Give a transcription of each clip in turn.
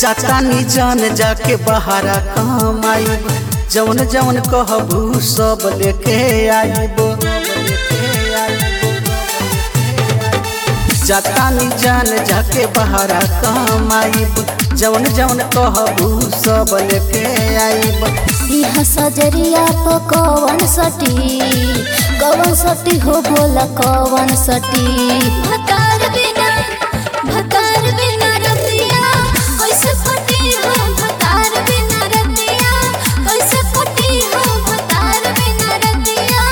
जातानी जान जाके बहारा कमाइब जवन जवन कहबू सब लेके आइब जातानी जान जाके बहारा कमाइब जवन जवन कहबू सब लेके आइब इहा सजरिया प कवन सटी कवन सटी हो बोला कवन सटी भतार बिना भतार बिना रतिया कैसे कटी हो भतार बिना रतिया कैसे कटी हो भतार बिना रतिया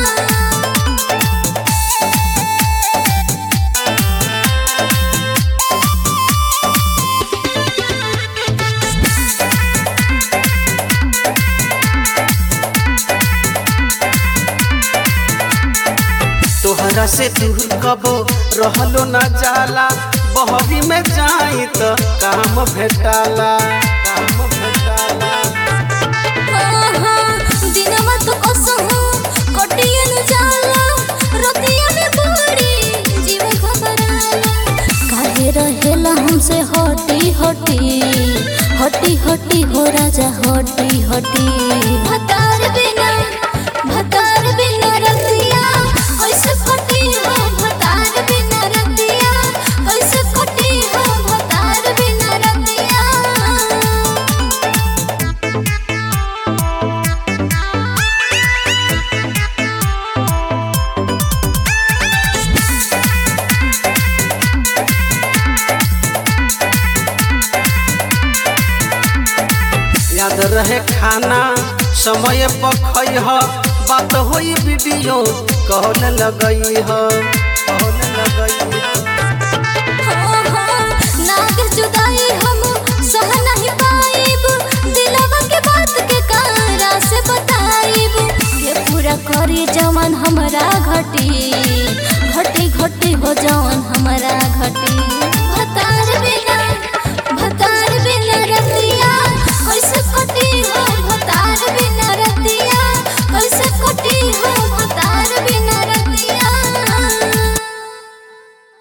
तोहरा से दूर कबो रहलो न जाला बहवी में जाई त काम भेटाला काम भेटाला दिनमा तो कसहु कटियन जाला रतिया में बड़ी जीव घबराला काहे रहेला हमसे हटी हटी हटी हटी हो राजा हटी हटी भतार बिना भतार बिना रतिया कैसे कटी हो भतार बिना रतिया कैसे कटी हो भतार बिना रतिया याद रहे खाना समय पर खइह बात होई वीडियो कहल लगई ह कहल लगई